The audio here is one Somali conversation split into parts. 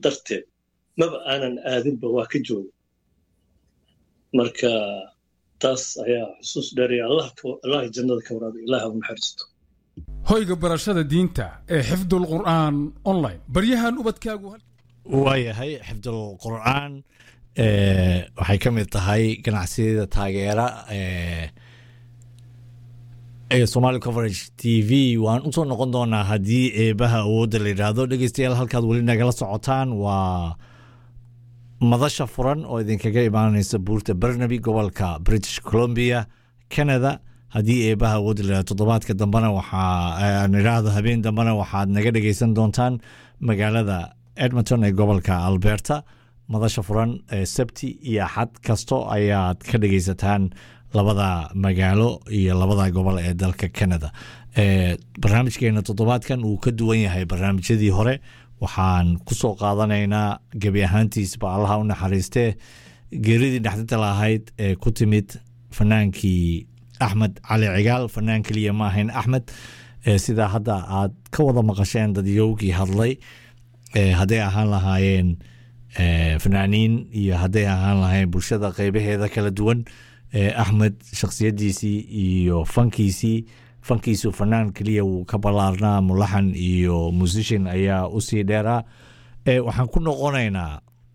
darteed maba aanan aadinba waa ka jooga marka taas ayaa xusuus dheeraya allah jannada ka waraabay ilaah u naxariisto hoyga barashada diinta ee xifdul qur'aan online baryahan ubadkaagu waayahay xifdul qur'aan waxay ka mid tahay ganacsiyada taageera ee somali coverage t v waan usoo noqon doonaa haddii eebaha awoodda la yidhaahdo dhegeystayaal halkaad weli nagala socotaan waa madasha furan oo idinkaga imaaneysa buurta barnaby gobolka british columbia canada haddii eebaha awoodda la yidhahdo toddobaadka dambena waxaa idhaahdo habeen dambena waxaad naga dhegeysan doontaan magaalada edmonton ee gobolka alberta madasha furan ee sabti iyo axad kasto ayaad ka dhegeysataan labada magaalo iyo labada gobol ee dalka canada barnaamijkeena toddobaadkan uu ka duwan yahay barnaamijyadii hore waxaan kusoo qaadanaynaa gebi ahaantiisba allaha u naxariistee geeridii dhexdinta lahayd ee ku timid fanaankii axmed cali cigaal fanaan keliya ma ahayn axmed sidaa hadda aad ka wada maqasheen dadyowgii hadlay hadday ahaan lahaayeen fanaaniin iyo hadday ahaan lahayn bulshada qeybaheeda kala duwan axmed shakhsiyadiisii iyo fankiisii fankiisu fanaan keliya wuu ka ballaarnaa mulaxan iyo musician ayaa usii dheeraa waxaan ku noqonaynaa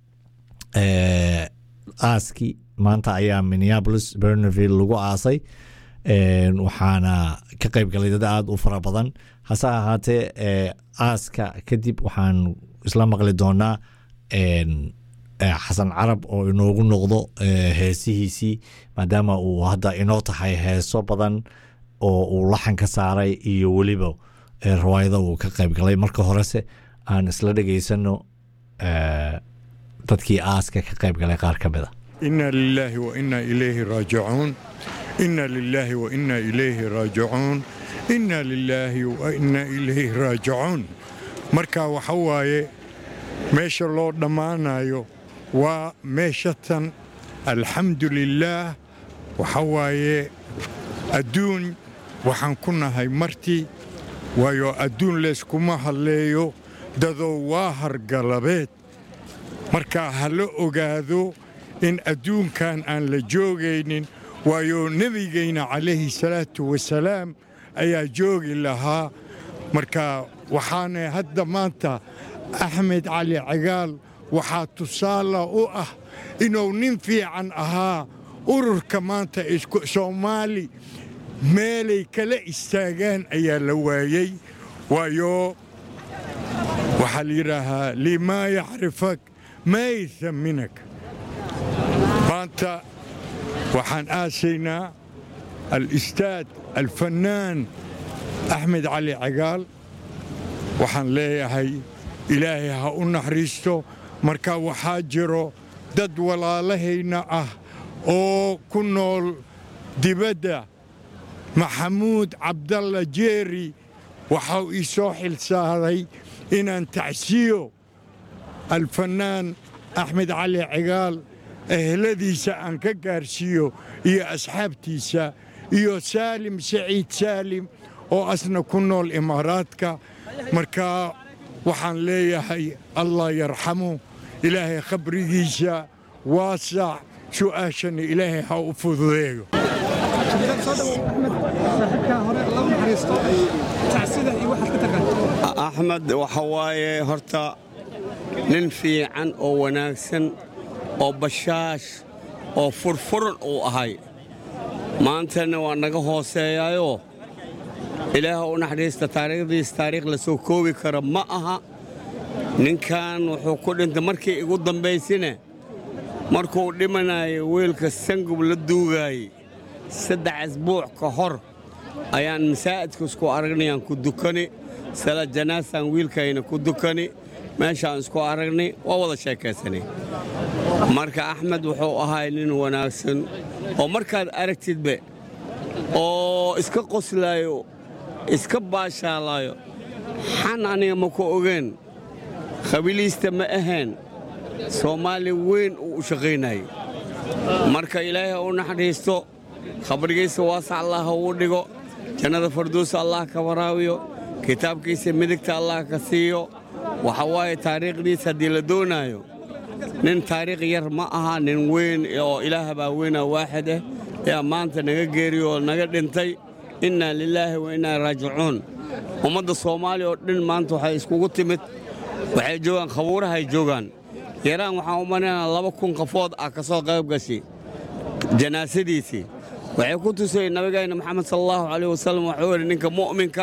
aaski maanta ayaa minneapolis berneville lagu aasay waxaana ka qayb galay dad aada u fara badan hase ahaatee aaska kadib waxaan isla maqli doonaa xasan carab oo inoogu noqdo heesihiisii maadaama uu hadda inoo tahay heeso badan oo uu laxan ka saaray iyo weliba rawaayado uu ka qayb galay marka horese aan isla dhegaysano dadkii aaska ka qayb galay qaar ka mid a ina lilaahi wa ina ilayhi raajicuun ina lilaahi wa ina ilayhi raajicuun ina lilaahi wa ina ilayhi raajicuun marka waxa waaye meesha loo dhammaanayo waa meeshatan alxamdu lilaah waxa waaye adduun waxaan ku nahay marti waayo adduun layskuma hadleeyo dadow waa hargalabeed marka ha la ogaado in adduunkan aan la joogaynin waayo nebigayna calayhi salaatu wasalaam ayaa joogi lahaa marka waxaana hadda maanta axmed cali cagaal waxaa tusaala u ah inuu nin fiican ahaa ururka maanta soomaali meelay kala istaagaan ayaa la waayey waayo waxaa la yidhaahaa limaa yacrifak maa yahaminak maanta waxaan aasaynaa alistaad alfannaan axmed cali cagaal waxaan leeyahay ilaahay ha u naxariisto marka waxaa jiro dad walaalahayna ah oo ku nool dibadda maxamuud cabdalla jeeri waxau ii soo xilsaaday inaan tacsiyo alfannaan axmed cali cigaal eheladiisa aan ka gaarsiiyo iyo asxaabtiisa iyo saalim saciid saalim oo asna ku nool imaaraadka marka waxaan leeyahay allah yarxamu ilaahay khabrigiisa waasac su'aashana ilaahay ha u fududeeyo axmed waxa waaye horta nin fiican oo wanaagsan oo bashaash oo furfuran uu ahay maantana waa naga hooseeyaayoo ilaah u naxdhiista taariikhdiis taariikh la soo koobi kara ma aha ninkan wuxuu ku dhintay markii igu dambaysine markuu dhimanayay weelka sangub la duugaayey saddex asbuuc ka hor ayaan masaa'idka isku aragnayaan ku dukani salaad janaasaan wiilkayna ku dukani meeshaan isku aragnay waa wada sheekaysanay marka axmed wuxuu ahay nin wanaagsan oo markaad aragtidbe oo iska qoslaayo iska baashaalaayo xan aniga ma ku ogeen khabiliista ma ahayn soomaali weyn uu u shaqaynayay marka ilaahay ha u naxdhiisto khabrigiisa waasac allah ha uu dhigo jannada farduusa allah ka waraabiyo kitaabkiisa midigta allah ka siiyo waxa waaye taariikhdiis haddii la doonaayo nin taariikh yar ma aha nin weyn oo ilaah baa weyna waaxid ah ayaa maanta naga geeriyo oo naga dhintay innaa lilaahi wa innaa raajicuun ummadda soomaaliya oo dhan maanta waxay iskugu timid waxay joogaan khabuurahay joogaan yaraan waxaan u malaynaa laba kun qafood ah ka soo qayb gashay janaasadiisii waxay ku tusay nabigayna maxamed sal allahu calayh wasallam waxuu yidhi ninka mu'minka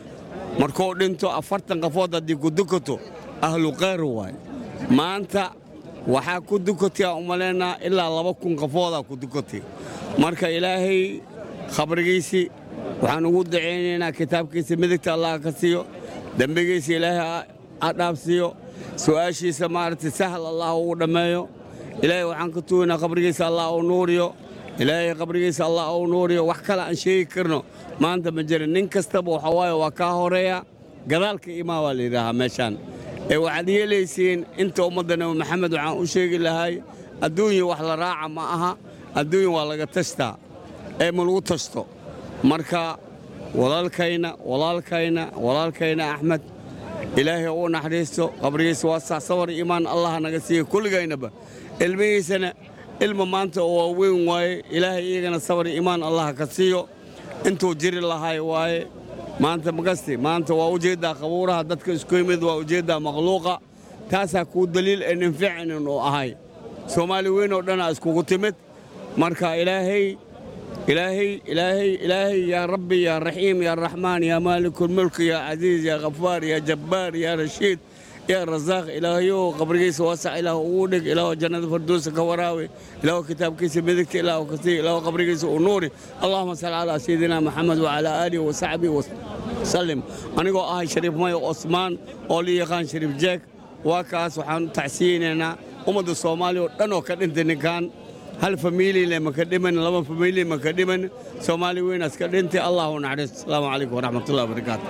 markuu dhinto afartan qafood haddii ku dukato ahlu khayr waay maanta waxaa ku dukatay aan u malaynaa ilaa laba kun qafoodaa ku dukatay marka ilaahay khabrigiisii waxaan ugu dacaynaynaa kitaabkiisa midigta allah ka siiyo dembigiisa ilaahay ha dhaafsiiyo su'aashiisa maaragtay sahal allah ugu dhammeeyo ilaahay waxaan ka tugaynaa qabrigiisa allah uu nuuriyo ilaahay qabrigiisa allah uu nuuriyo wax kale aan sheegi karno maanta ma jirin nin kastaba waxa waaye waa kaa horeeya gadaalka imaa baa la yidhaahaa meeshaan ee waxaad yeelaysiin inta ummadda nabi maxamed waxaan u sheegi lahay adduunya wax la raaca ma aha adduunya waa laga tashtaa ee ma lagu tashto marka walaalkayna walaalkayna walaalkayna axmed ilaahay u naxariisto qabrigiisa waa sax sawar iimaan allah naga siiya kulligaynaba ilmihiisana ilma maanta oo waa weyn waaye ilaahay iyagana sawar iimaan allah ka siiyo intuu jiri lahay waaye maanta makasti maanta waa ujeeddaa qabuuraha dadka isku yimid waa ujeeddaa makhluuqa taasaa kuu daliil ee ninficinin uu ahay soomaali weyn oo dhanaa iskugu timid marka ilaahay ilaahay ilaahay ilaahay yaa rabbi yaa raxiim yaa raxmaan yaa maalikulmulk yaa casiiz yaa khafaar yaa jabbaar yaa rashiid yaa rasaaq ilaahayow qabrigiisa waasac ilaah ugu dhig ilaah jannada firdowsa ka waraawe ilaah kitaabkiisa midigta ilaah ka sii ilaah qabrigiisa u nuuri allahuma salli calaa sayidina maxamed wacalaa aalihi wasaxbihi wasalim anigoo ahay shariif mayo osmaan oo la yaqaan shariif jeeg waa kaas waxaan u tacsiyeynaynaa ummadda soomaaliya oo dhan oo ka dhintay ninkan hal famiilile maka dhiman laba famiili maka dhiman soomaali weynaas ka dhintay allahu naxariisto asalaamu calaykum waraxmatullahi wabarakaatu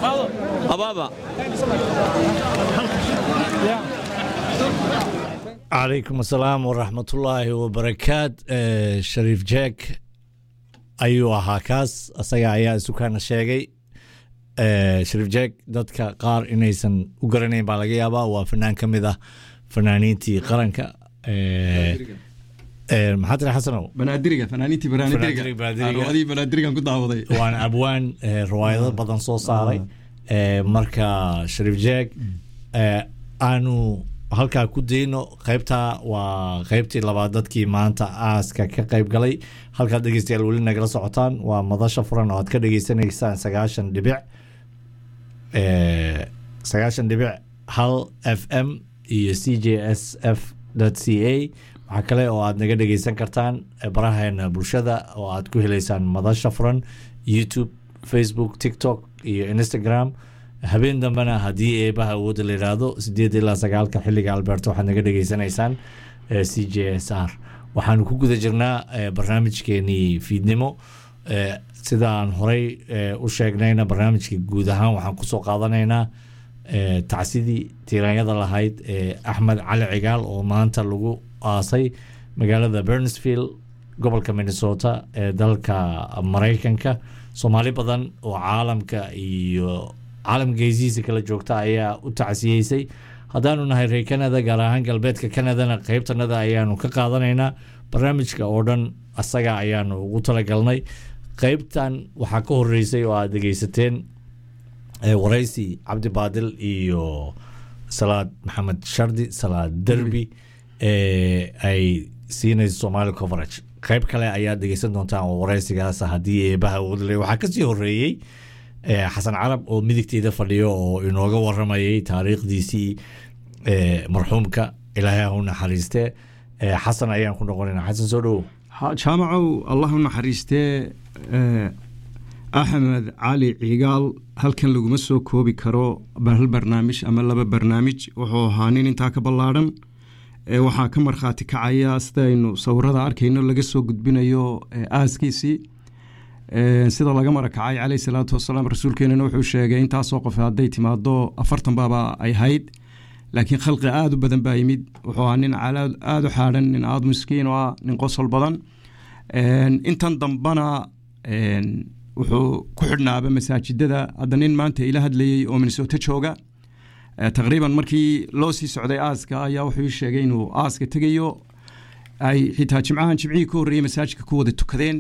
abaaba calaykum asalaam waraxmatullaahi wabarakaat shariif jeeg ayuu ahaa kaas asaga ayaa isukaana sheegay shariif jeeg dadka qaar inaysan u garanayn baa laga yaabaa waa fanaan ka mid ah fanaaniintii qaranka maxaa tiri xasanow banaadiriga fanaaniintii Banaadiriga, banaadiriga. banaadiriga adii banaadirigan ku daawaday waan abwaan eh, riwaayado badan soo saaray Eh, marka shariif jeeg eh, aanu halkaa ku dayno qaybta waa qaybtii labaad dadkii maanta aaska ka qayb galay halkaad dhegeystayaal weli nagala socotaan waa madasha furan oo aad ka dhegeysanaysaan sagaashan dhibic eh, sagaashan dhibic hal f m iyo c j s f c a waxaa kale oo aad naga dhegeysan kartaan eh, baraheena bulshada oo aad ku heleysaan madasha furan youtube facebook tiktok iyo instagram habeen dambena haddii eebaha awoodda la yidhaahdo sideed ilaa sagaalka xilliga alberta waxaad naga dhegeysanaysaan eh, c j s r waxaanu ku guda jirnaa eh, barnaamijkeenii fiidnimo eh, sidaan horey eh, u sheegnayna barnaamijka guud ahaan waxaan kusoo qaadanaynaa eh, tacsidii tiiraanyada lahayd ee axmed cali cigaal oo maanta lagu aasay magaalada bernsfield gobolka minnesota ee dalka maraykanka soomaali badan oo caalamka iyo caalamka geesihiisa kala joogta ayaa u tacsiyeysay haddaanu nahay reer canada gaar ahaan galbeedka canadana qeybtanada ayaanu ka qaadanaynaa barnaamijka oo dhan asaga ayaanu ugu talagalnay qeybtan waxaa ka horeysay oo aad dhegeysateen eh, waraysi cabdi baadil iyo salaad maxamed shardi salaad derbi ee ay siinayso somali coverage qeyb kale ayaad dhegeysan doontaan oo waraysigaas haddii eebaha wadle waxaa kasii horeeyey eh, xasan carab oo midigteeda fadhiyo oo inooga waramayay taariikhdiisii eh, marxuumka ilaahay ha u naxariiste Eh, xasan ayaan ku noqonayna xasan soo dhowow Ha- jaamacow allah u naxariistee eh, axmed cali cigaal halkan laguma soo koobi karo ba- hal barnaamij ama laba barnaamij wuxuu ahaa nin intaa ka ballaadhan Eh, waxaa ka markhaati kacaya sidaynu sawirada arkayno laga soo gudbinayo eh, aaskiisii Eh, sida laga marakacay caleyh salaatu wasalaam rasuulkeenana wuxuu sheegay intaasoo qof hadday timaado afartan baaba ay hayd laakiin khalqi aada u badan baa yimid wuxuu ahaa nin calaad aada u xaadhan nin aada miskiin oo ah nin qosol badan Een, intan dambana een, wuxuu ku xidhnaaba masaajidada hadda nin maanta ila hadlayey oo minnesota jooga taqriiban markii loo sii socday aaska ayaa wuxuu ii sheegay inuu aaska tegayo ay xitaa jimcahan jimcihii ka horreeyey masaajidka ku wada tukadeen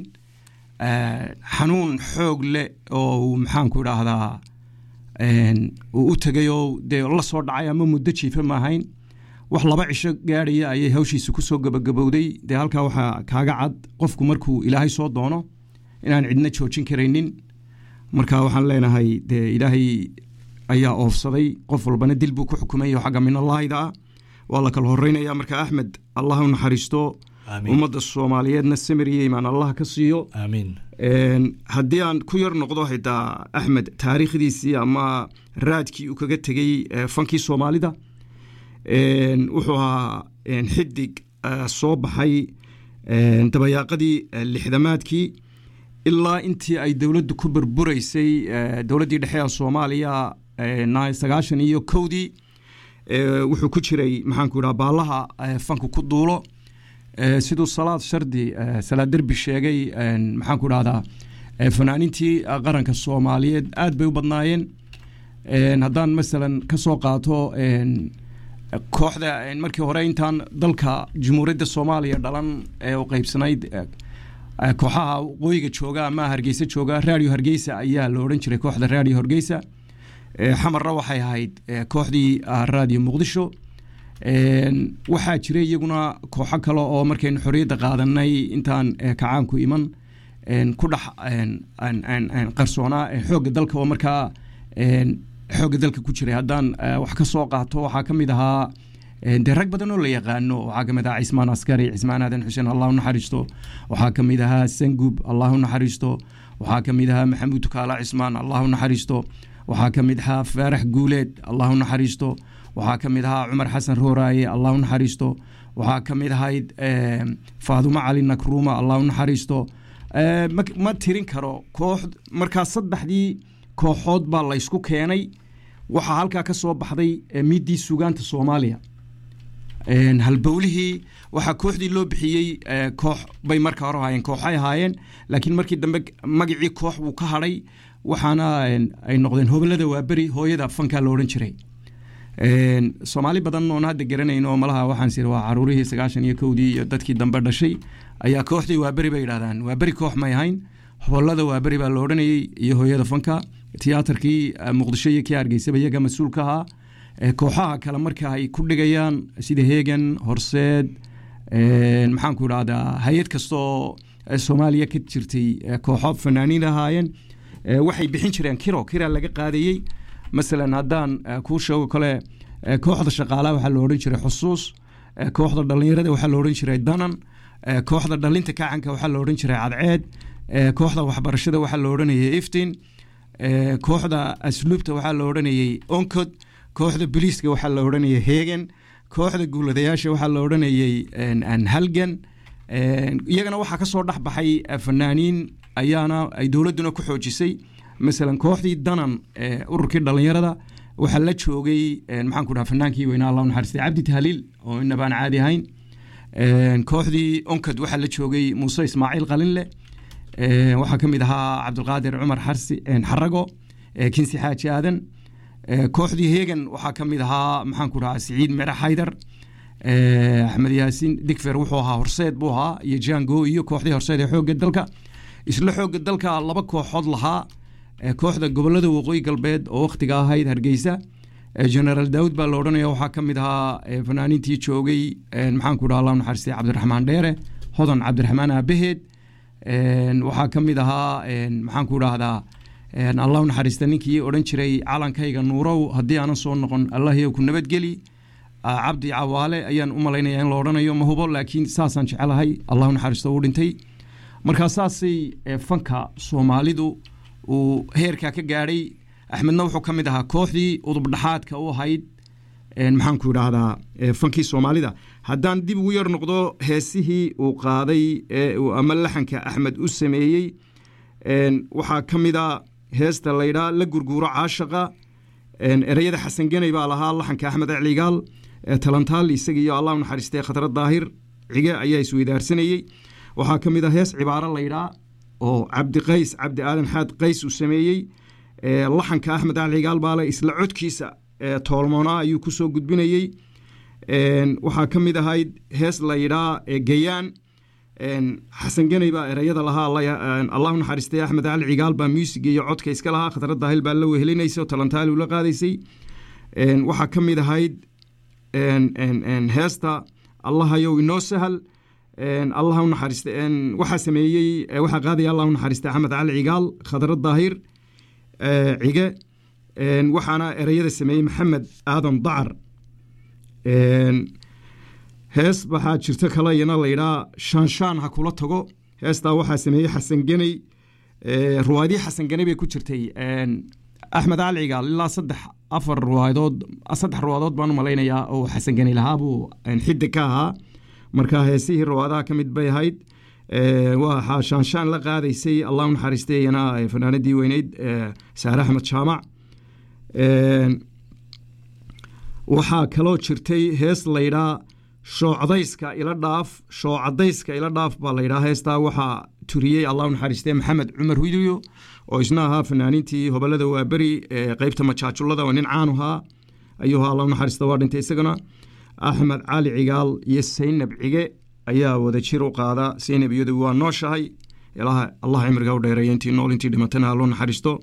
xanuun xoog leh oo uu maxaanku idhaahdaa uu u tegayoo dee la soo dhacay ama muddo jiifa ma ahayn wax laba cisho gaadhaya ayay hawshiisa kusoo gabagabowday dee halkaa waxaa kaaga cad qofku markuu ilaahay soo doono inaan cidna joojin karaynin marka waxaan leenahay dee ilaahay ayaa oofsaday qof walbana dil buu ku xukumay xagga minallahida ah waa la kala horeynaya marka axmed allah u naxariisto ummadda soomaaliyeedna samir iyo imaan allah ka siiyo aamiin haddii aan ku yar noqdo xitaa axmed taariikhdiisii ama raadkii uu kaga tegey fankii soomaalida wuxuu ahaa xidig soo baxay dabayaaqadii lixdamaadkii ilaa intii ay dowladdu ku burburaysay dowladdii dhexe ee soomaaliya sagaashan iyo kowdii wuxuu ku jiray maxaanku idhaha baallaha fanku ku duulo siduu salaad shardi salaad derbi sheegay maxaanku idhahdaa fanaanintii qaranka soomaaliyeed aad bay u badnaayeen haddaan masalan ka soo qaato kooxda markii hore intaan dalka jumhuuriyadda soomaaliya dhalan ee u qeybsanayd kooxaha waqooyiga jooga ama hargeysa jooga radio hargeysa ayaa la odhan jiray kooxda radio hargeysa xamarna waxay ahayd kooxdii radio muqdisho waxaa jiray iyaguna kooxo kale oo markaynu xorriyadda qaadanay intaan kacaanku iman ku dhex qarsoonaa xoogga dalka oo markaa xoogga dalka ku jiray haddaan wax ka soo qaato waxaa ka mid ahaa dee rag badan oo la yaqaano waxaa ka mid ahaa cismaan askari cismaan aadan xuseen allah u naxariisto waxaa ka mid ahaa sangub allah u naxariisto waxaa ka mid ahaa maxamuud tukaala cismaan allah u naxariisto waxaa ka mid ahaa faarax guuleed allah u naxariisto waxaa ka mid ahaa cumar xasan rooraaye allah u naxariisto waxaa ka mid ahayd faadumo cali nakruuma allah u naxariisto ma tirin karo koox markaa saddexdii kooxood baa laysku keenay waxaa halkaa ka soo baxday miiddii sugaanta soomaaliya halbowlihii waxaa kooxdii loo bixiyey koox bay marka hore ahaayeen kooxay ahaayeen laakiin markii dambe magacii koox wuu ka hadhay waxaana ay noqdeen hobolada waaberi hooyada fankaa la odhan jiray soomaali badan oon hadda garanayno malaha waxaan siri waa caruurihii sagaashan iyo kowdii iyo dadkii dambe dhashay ayaa kooxdii waaberi bay yidhahdaan waaberi koox may ahayn hobolada waaberi baa la odhanayey iyo hooyada fanka tiyaatarkii muqdisho iyo kii hargeysaba iyaga mas-uul ka ahaa kooxaha kale marka ay ku dhigayaan sida hegan horseed maxaanku idhahdaa hay-ad kastaoo soomaaliya ka jirtay kooxo fanaaniin ahaayeen waxay bixin jireen kiro kira laga qaadayey masalan haddaan kuu sheego kale kooxda shaqaalaha waxaa la odhan jiray xusuus kooxda dhallinyarada waxaa la odhan jiray danan kooxda dhalinta kacanka waxaa la odhan jiray cadceed kooxda waxbarashada waxaa la odhanayay iftin kooxda asluubta waxaa la odhanayay oncod kooxda boliiska waxaa la odhanayay hegan kooxda guuladayaasha waxaa la odhanayay halgan iyagana waxaa ka soo dhex baxay fanaaniin ayaana ay dowladduna ku xoojisay masalan kooxdii danan ururkii dhallinyarada waxaa la joogay maxaan ku dhaha fanaankii weynaa allah naxariistay cabdi tahliil oo inabaan caadi ahayn kooxdii onkad waxaa la joogay muuse ismaaciil qalinle waxaa ka mid ahaa cabdulqaadir cumar xarsi xarago kinsi xaaji aadan kooxdii hegan waxaa ka mid ahaa maxaan ku dhahaa siciid mere xaydar axmed yaasiin digfer wuxuu ahaa horseed buu ahaa iyo jango iyo kooxdii horseed ee xoogga dalka isla xoogga dalka laba kooxood lahaa kooxda gobolada waqooyi galbeed oo wakhtiga ahayd hargeysa generaal daawud baa la odhanaya waxaa ka mid ahaa fanaaniintii joogay maxaan ku dhaha allah naxariistay cabdiraxmaan dheere hodan cabdiraxmaan aabaheed waxaa ka mid ahaa maxaan ku dhahdaa allah naxariista ninkii odhan jiray calankayga nuurow haddii aanan soo noqon allahiyow ku nabadgeli cabdi cawaale ayaan u malaynaya in la odhanayo ma hubo laakiin saasaan jecelahay allahu naxariisto uu dhintay markaa saasay fanka soomaalidu uu heerkaa ka gaadhay axmedna wuxuu ka mid ahaa kooxdii udubdhaxaadka u ahayd maxaanku idhaahdaa fankii soomaalida haddaan dib ugu yar noqdo heesihii uu qaaday ama laxanka axmed u sameeyey waxaa ka mid a heesta laydhaa la gurguuro caashaqa ereyada xasan geney baa lahaa laxanka axmed ecligaal talantaal isagiiyo allah naxariistay khatro daahir cige ayaa isweydaarsanayey waxaa ka mid a hees cibaaro laydhaa oo cabdi qays cabdi aadan xaad qays uu sameeyey laxanka axmed ecligaal baale isla codkiisa ee toolmoona ayuu kusoo gudbinayey Een, waxaa ka mid ahayd hees la yidhaa ee gayaan Een, xasan geney baa ereyada lahaa alla ya- een, allah u naxariistay axmed cali cigaal baa muusiga iyo codka iska lahaa khadrad daahil baa la wehelinaysa oo talantaali ula qaadaysay Een, waxaa ka mid ahayd een, een, een, heesta allahayow inoo sahal Een, allah u naxariistay een, waxaa sameeyey ee, waxaa qaadaya allah u naxariistay axmed cali cigaal khadrad daahir ee, cige Een, waxaana ereyada sameeyey maxamed aadan dacar Een, hees waxaa jirto kale iyana la yidhaa shaanshaan ha kula tago heestaa waxaa sameeyey xasan geney Ee, ruwaadii xasan geney bay ku jirtay Een, axmed cali cigaal ilaa saddex afar ruwaadood saddex ruwaadood baan u malaynayaa oo xasan geney lahaa buu een, xiddig ka ahaa marka heesihii ruwaadaha ka mid bay ahayd Ee, waxaa shaanshaan la qaadaysay allah u naxariistay iyana ee, fanaanadii weyneyd ee, saare axmed jaamac Een, waxaa kaloo jirtay hees laydhaa shoocdayska ila dhaaf shoocadayska ila dhaaf baa laydhaa heestaa waxaa turiyey allah u naxariistee maxamed cumar widiyo oo isna ahaa fanaaniintii hobolada waaberi ee qeybta majaajullada oo nin caanu ahaa ayuu ahaa allah u naxariista waa dhintay isagana axmed cali cigaal iyo saynab cige ayaa wada jir u qaada saynab iyadu waa nooshahay ilaha allah cimriga u dheereeya intii nool intii dhimatana ha loo naxariisto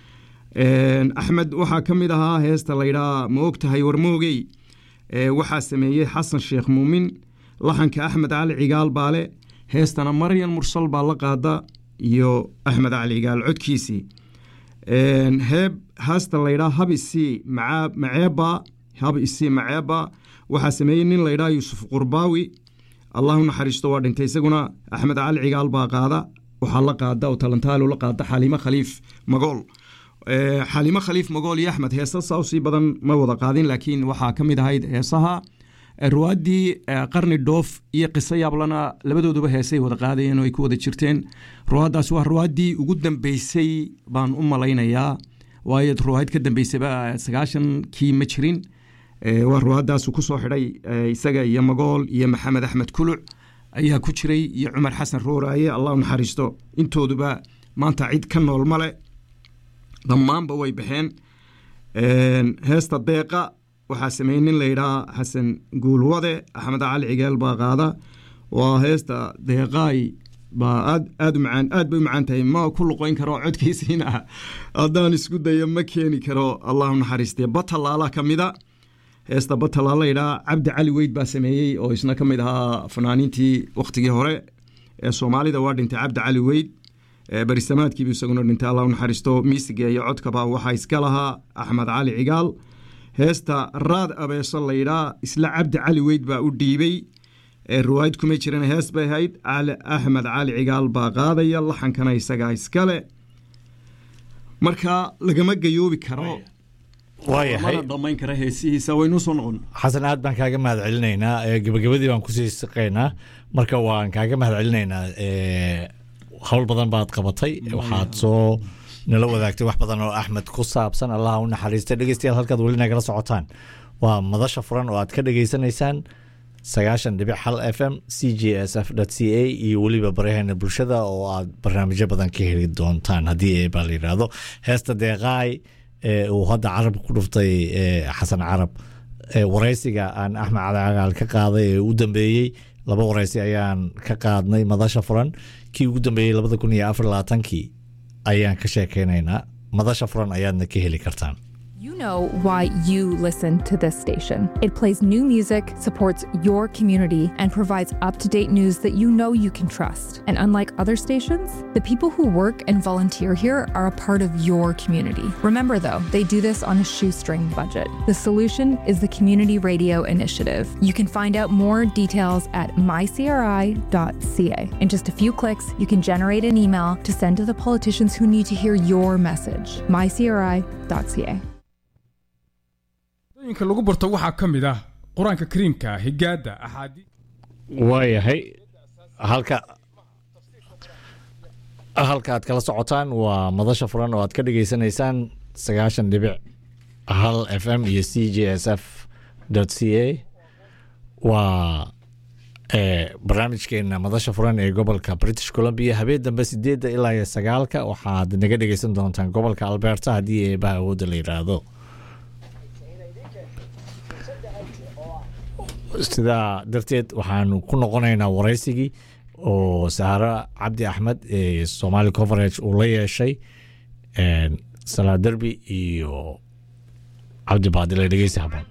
Een, axmed waxaa ka mid ahaa heesta laydhaa ma og tahay war moogey Ee, waxaa sameeyey xasan sheekh muumin laxanka axmed cali cigaal baale heestana maryan mursal baa la qaada iyo axmed cali cigaal codkiisii Een, heeb heesta laydhaa hab isii macaa- maceeba hab isii maceeba waxaa sameeyey nin laydhaa yuusuf qurbaawi allah u naxariisto waa dhintay isaguna axmed cali cigaal baa qaada waxaa la qaada oo talantaalo la qaada xaliimo khaliif magool Ee, xaliimo khaliif magool iyo axmed heesa saa usii badan ma wada qaadin laakiin waxaa ka mid ahayd heesaha ee, ruwaaddii ee, qarni dhoof iyo qiso yaablana labadooduba heesay wada qaadayeen oo ay ku wada jirteen ruwaaddaas waa ruwaaddii ugu dambeysay baan u malaynayaa waayo ruwaad ka dambeysaba sagaashankii ma jirin Ee, waa ruwaaddaasu ku soo xidhay ee, isaga iyo magool iyo maxamed axmed kuluc ayaa ku jiray iyo cumar xasan rooraaye allah u naxariisto intooduba maanta cid ka nool male dhammaanba way baxeen Een, heesta deeqa waxaa sameeyey nin layidhaa xasan guulwade axmed cali cigeel baa qaada waa heesta deeqaay baa aad aad u macaan aad bay u macaan tahay ma ku luqoyn karo codkiisiina haddaan isku dayo ma keeni karo allah u naxariistay batalaala ka mida heesta batalaala layidhaa cabdi cali weyd baa sameeyey oo isna ka mid ahaa fanaaniintii wakhtigii hore ee soomaalida waa dhintay cabdi cali weyd Ee, barisamaadkiibu isaguna dhintay allah u naxariisto miisiga iyo codkaba waxaa iska lahaa axmed cali cigaal heesta raad abeeso layidhaa isla cabdi cali weyd baa u dhiibey ee ruwaayad kumay jiran hees bay ahayd cali axmed cali cigaal baa qaadaya laxankana isagaa iskale marka lagama gayoobi karo waayahay mana dhammayn kara heesihiisa waynuu soo noqon xasan aad baan kaaga mahad celinaynaa ee, gebagabadii baan kusii siqaynaa marka waan kaaga mahad celinaynaa ee, hawl badan baad qabatay waxaad soo nala wadaagtay wax badan oo axmed ku saabsan allaha u naxariista dhegeystayaal halkaad weli nagala socotaan waa madasha furan oo aad ka dhegeysanaysaan sagaashan dhibic hal f m c j s f c a iyo weliba baryaheena bulshada oo aad barnaamijyo badan ka heli doontaan haddii baa la yidhaahdo heesta deeqaay ee uu hadda carab ku dhuftay ee, xasan carab ee, waraysiga aan axmed cali cagaal ka qaaday ee u dambeeyey laba waraysi ayaan ka qaadnay madasha furan kii ugu dambeeyey labada kun iyo afar labaatankii ayaan ka sheekeynaynaa madasha furan ayaadna ka heli kartaan You know why you listen to this station. It plays new music, supports your community, and provides up to date news that you know you can trust. And unlike other stations, the people who work and volunteer here are a part of your community. Remember, though, they do this on a shoestring budget. The solution is the Community Radio Initiative. You can find out more details at mycri.ca. In just a few clicks, you can generate an email to send to the politicians who need to hear your message. mycri.ca. dooyinka lagu barto waxaa ka mid ah qur-aanka kariimka higaada axaadiis waayahay halka halka aad kala socotaan waa madasha furan oo aad ka dhageysanaysaan sagaashan dhibic hal f m iyo c j s f c a waa ee, barnaamijkeena madasha furan ee gobolka british columbia habeen dambe sideedda ilaa iyo sagaalka waxaad naga dhegeysan doontaan gobolka alberta haddii eebaha awoodda la yidhaahdo sidaa darteed waxaanu ku noqonaynaa waraysigii oo saare cabdi axmed ee somali coverage uu la yeeshay salaa derbi iyo cabdi baadile dhegeysi haboon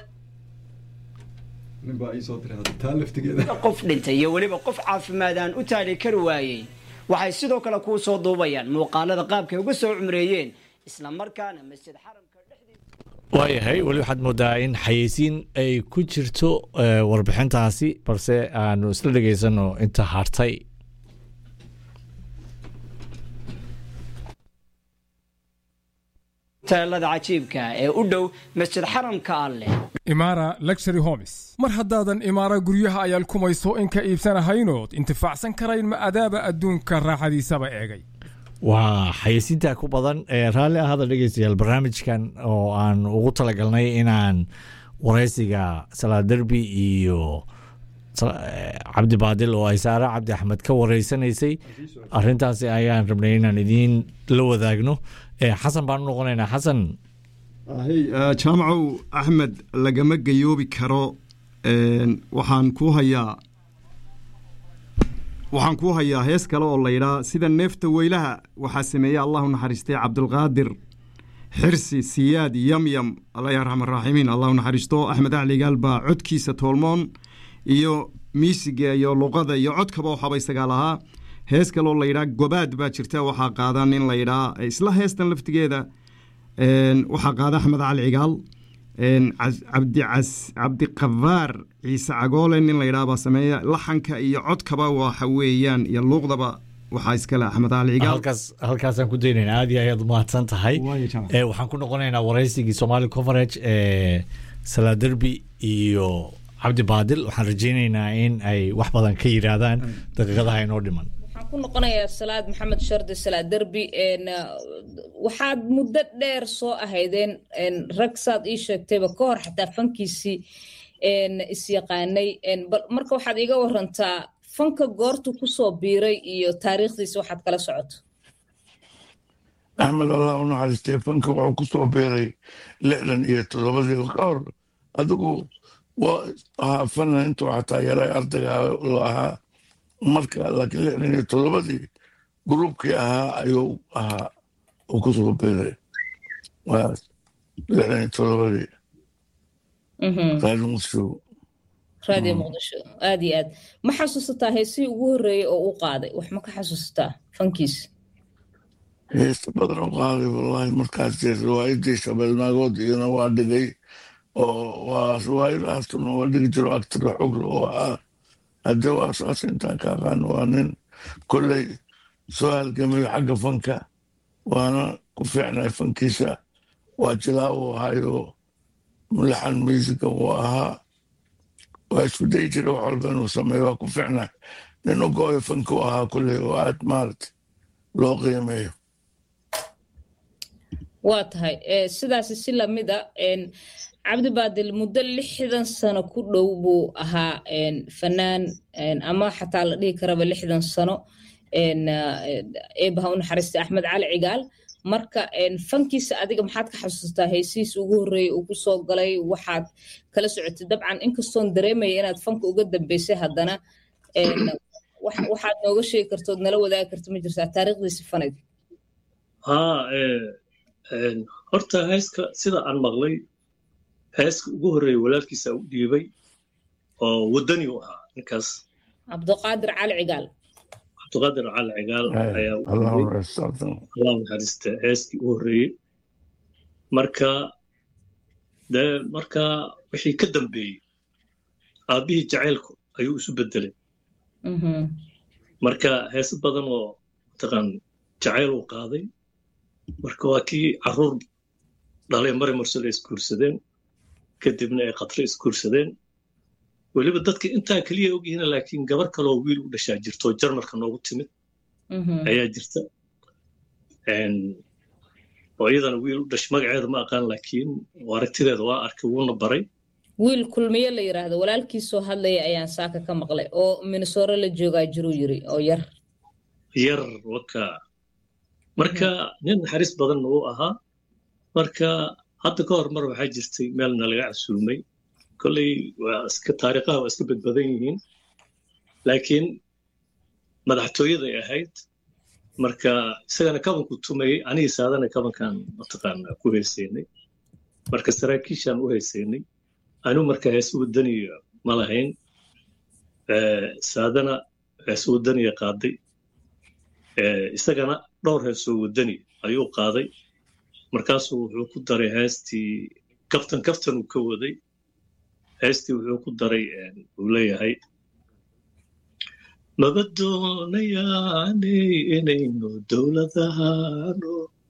qof dhintay iyo weliba qof caafimaad aan u taali kari waayey waxay sidoo kale kuu soo duubayaan muuqaalada qaabkay uga soo cumreeyeen isla markaana masjid xaramka waayahay weli waxaad moodaa in xayeysiin ay ku jirto warbixintaasi balse aanu isla dhegaysano inta hartay teelada cajiibka ee u dhow masjid xaramka alleh imaara luxury homes mar haddaadan imaara guryaha ayaal kumayso in ka iibsanahaynood intifaacsan karayn ma adaaba adduunka raaxadiisaba eegay waa xayeysiinta ku badan ee raalli ahada dhegeystayaal barnaamijkan oo aan ugu talagalnay inaan waraysiga salaad derbi iyo cabdi baadil oo ay saare cabdi axmed ka wareysanaysay arintaasi ayaan rabnay inaan idiin la wadaagno xasan baan u noqonaynaa xasan jaamacow axmed lagama gayoobi karo waxaan kuu hayaa waxaan kuu hayaa hees kale oo laydhaa sida neefta weylaha waxaa sameeyey allahu naxariistay cabdulqaadir xirsi siyaad yamyam alla ya raxman raaximiin allahu naxariisto axmed acligaal baa codkiisa toolmoon iyo miisiga iyo luqada iyo codkaba waxaaba isagaa lahaa hees kale oo laydhaa gobaad baa jirta waxaa qaada nin laydhaa isla heestan laftigeeda waxaa qaada axmed cali cigaal cabdiqafaar ciise cagoole nin laydhaa baa sameeya laxanka iyo codkaba waxa weeyaan iyo luuqdaba waxaa iskale axmed cali cigaal halkaasaan ku daynayna aad iyo ayaad umahadsan tahay waxaan ku noqonaynaa waraysigii somali coverage ee salaaderbi iyo cabdi baadil waxaan rajaynaynaa in ay wax badan ka yiraahdaan daqiiqadaha inoo dhiman waxaan ku noqonayaa salaad maxamed shardi salaad derbi waxaad muddo dheer soo ahaydeen rag saad ii sheegtayba ka hor xataa fankiisii isyaqaanay marka waxaad iiga warantaa fanka goortu kusoo biiray iyo taariikhdiisa waxaad kala socoto axmed allah u naxariistay fanka wuxuu kusoo biiray lixdan iyo toddobadii ka hor adigu waa ahaa fana intuu xataa yaray ardayga la ahaa marka laakiin lixdan iyo toddobadii gruubkii ahaa ayuu ahaa uu kusoo biiray waa lixdan iyo toddobadii raadi muqdisho raadiyo muqdisho aad iyo aad ma xasuusataa heesihii ugu horreeyey oo uu qaaday wax ma ka xasuusataa fankiisa heesta badan u qaaday wallahi markaas riwaayadii shabeelnaagood iyana waa dhigay oo waa riwaayadahaasuna waa dhigi jiro agtira xogla oo ah hadde waa saas intaan ka aqaano waa nin kolley soo halgamayo xagga fanka waana ku fiicnay fankiisa waa jilaa uu ahayo mulaxan musica uu ahaa waa isku dayi jira wax walba inuu sameeyo waa ku fiicnay nin u go-oyo fanka u ahaa kolley oo aad maarata loo qiimeeyo waa tahay sidaasi si lamid a cabdi baadil muddo lixdan sano ku dhow buu ahaa fanaan ama xataa la dhihi karaba lixdan sano eebaha u naxariistay axmed cali cigaal marka fankiisa adiga maxaad ka xasuustaa heysihiisa ugu horreeyey uu kusoo galay waxaad kala socotay dabcan inkastoon dareemaya inaad fanka uga dambeysay haddana waxaad nooga sheegi kartood nala wadaagi karta ma jirtaa taariikhdiisa fanayd haa horta heeska sida aan maqlay heeska ugu horreeyey walaalkiisa u dhiibay oo waddani u ahaa ninkaas cabdiqaadir cali cigaal cabdiqaadir cali cigaal ayaa allah naxariista heeskii u horreeyey marka dee marka wixii ka dambeeyey aabbihii jacaylku ayuu isu beddelay marka heese badan oo mataqaan jacayl uu qaaday marka waa kii carruur dhalay mari mursale isguursadeen kadibna ay khatre isguursadeen weliba dadka intaa keliya ogyihiin laakiin gabar kaloo wiil u dhashaa jirto jarmalka noogu timid ayaa jirta oo iyadana wiil u dhash magaceeda ma aqaan laakiin aragtideeda waa arkay wuuna baray wiil kulmiye la yidhaahdo walaalkiisoo hadlaya ayaan saaka ka maqlay oo minnesore la joogaa jiruu yiri oo yar yar waka marka nin naxariis badanna uu ahaa marka hadda ka hor mar waxaa jirtay meel nalaga casuumay kolley waa iska taariikhaha waa iska badbadan yihiin laakiin madaxtooyaday ahayd marka isagana kabanku tumayey anigii saadana kabankan mataqaana ku haysaynay marka saraakiishaan u haysaynay anigu marka hees wadaniya ma lahayn saadana hees wadaniya qaaday isagana dhowr heesoo wadani ayuu qaaday markaasuu wuxuu ku daray heestii kaftan kaftan uu ka waday heestii wuxuu ku daray uu leeyahay maba doonayaanay inaynu dowladahano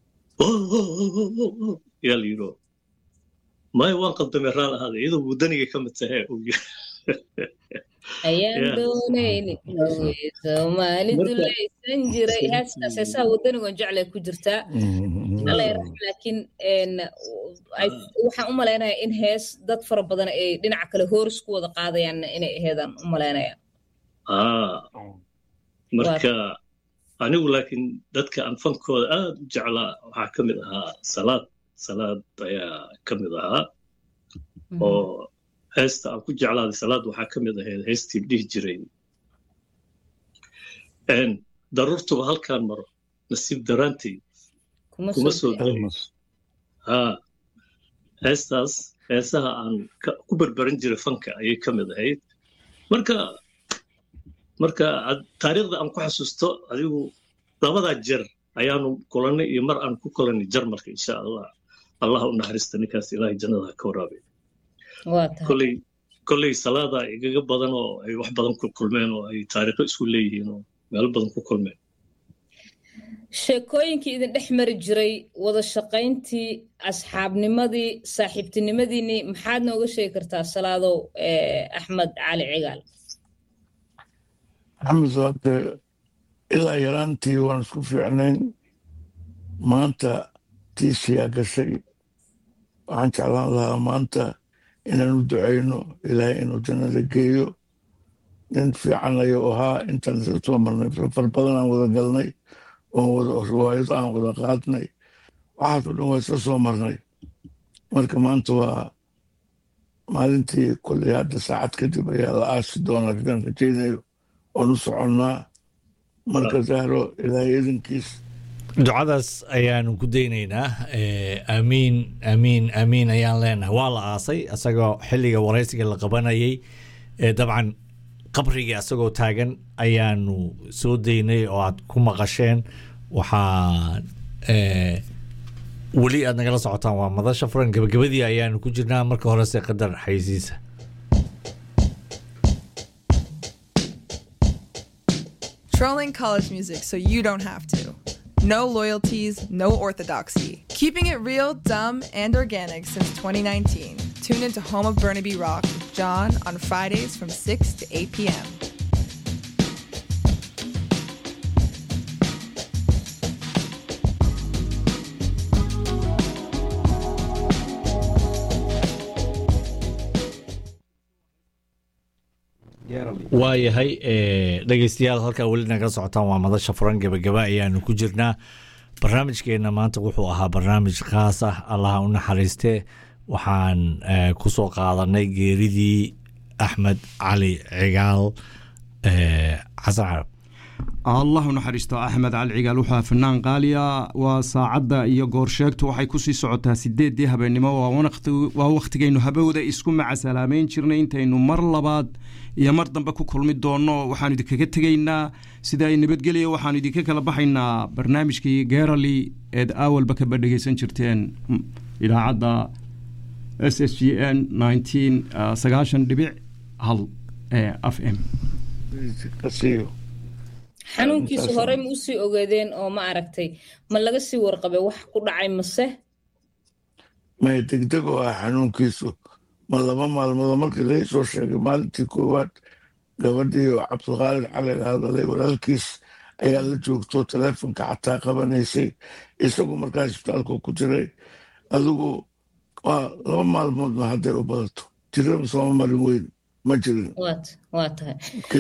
yaa la yidho maya waan qaldamay raal ahaada iyadoo wadaniga ka mid tahe ayaan doonayni soomaalidu laysan jiray heestaas heesaha wadanigon jeclay ku jirtaa laakiin waxaan u malaynayaa in hees dad fara badan ay dhinaca kale hooris ku wada qaadayaan inay aheedaan u malaynaya marka anigu laakiin dadka aan fankooda aad u jeclaa waxaa ka mid ahaa salaad salaad ayaa ka mid ahaa oo heesta aan ku jeclaaday salaad waxaa ka mid ahayd heestii dhihi jiray daruurtuba halkaan maro nasiib daraanteed kuma soo ha heestaas heesaha aan ku berberan jiray fanka ayay ka mid ahayd marka marka taariikhda aan ku xasuusto adigu labadaa jeer ayaanu kulannay iyo mar aan ku kulannay jarmalka insha allah allah u naxariista ninkaas ilaahay jannada ha ka waraabay kolley kolley salaada igaga badan oo ay wax badan ku kulmeen oo ay taariikho isku leeyihiin oo meelo badan ku kulmeen sheekooyinkii idin dhex mari jiray wada shaqayntii asxaabnimadii saaxiibtinimadiinii maxaad nooga sheegi kartaa salaadow axmed cali cigaal axmed waade ilaa yaraantii waan isku fiicnayn maanta tiisiyaa gashay waxaan jeclaan lahaa maanta inaan u ducayno ilaahay inuu jannada geeyo nin fiican ayuu ahaa intaan isla soo marnay safar badan aan wada galnay oon wada riwaayado aan wada qaadnay waxaasoo dhan waa isla soo marnay marka maanta waa maalintii kolley hadda saacad kadib ayaa la aasi doonaa sidaan rajaynayo oon u soconnaa marka zahro ilaahay idinkiis ducadaas ayaanu ku daynaynaa aamiin aamiin aamiin ayaan leenahay waa la aasay isagoo xilliga waraysiga la qabanayay dabcan qabrigii asagoo taagan ayaanu soo daynay oo aad ku maqasheen waxaa weli aad nagala socotaan waa madasha furan gabagabadii ayaanu ku jirnaa marka horese qadar xaysiisa Trolling college music so you don't have to. No loyalties, no orthodoxy. Keeping it real, dumb, and organic since 2019. Tune into Home of Burnaby Rock with John on Fridays from 6 to 8 p.m. waayahay dhegeystayaal halkaa weli nagala socotaan waa madasha furan gebagaba ayaanu ku jirnaa barnaamijkeena maanta wuxuu ahaa barnaamij khaas ah allaha u naxariiste waxaan ku soo qaadanay geeridii axmed cali cigaal xasan carab allah u naxariisto axmed cali cigaal wuxuu fanaan qaaliya waa saacadda iyo goorsheegtu waxay kusii socotaa sideedii habeennimo waa wakhtigaynu habowda isku macasalaameyn jirnay intaynu mar labaad iyo mar dambe ku kulmi doonno waxaanu idinkaga tegaynaa sida ay nabadgelya waxaanu idinka kala baxaynaa barnaamijkii gerali eed awalba kaba dhegeysan jirteen idaacadda s s g n sagaashan dhibic hal ee f m xanuunkiisu horey ma usii ogeedeen oo ma aragtay ma laga sii warqabay wax ku dhacay mase may degdeg oo ah xanuunkiisu ma laba maalmoodoo markii laga soo sheegay maalintii koowaad gabadhii oo cabdiqaalid cali la hadalay walaalkiis ayaa la joogto teleefonka xataa qabanaysay isagu markaa isbitaalka ku jiray adigu waa laba maalmoodna hadday u badato jiraba sooma marin weyn ma jirin waa tahay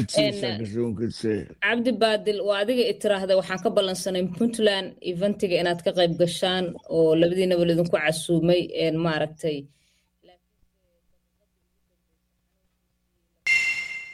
cabdi baadil waa adiga i tiraahda waxaan ka ballansanay puntland eventiga inaad ka qayb gashaan oo labadiinaba lidinku casuumay maaragtay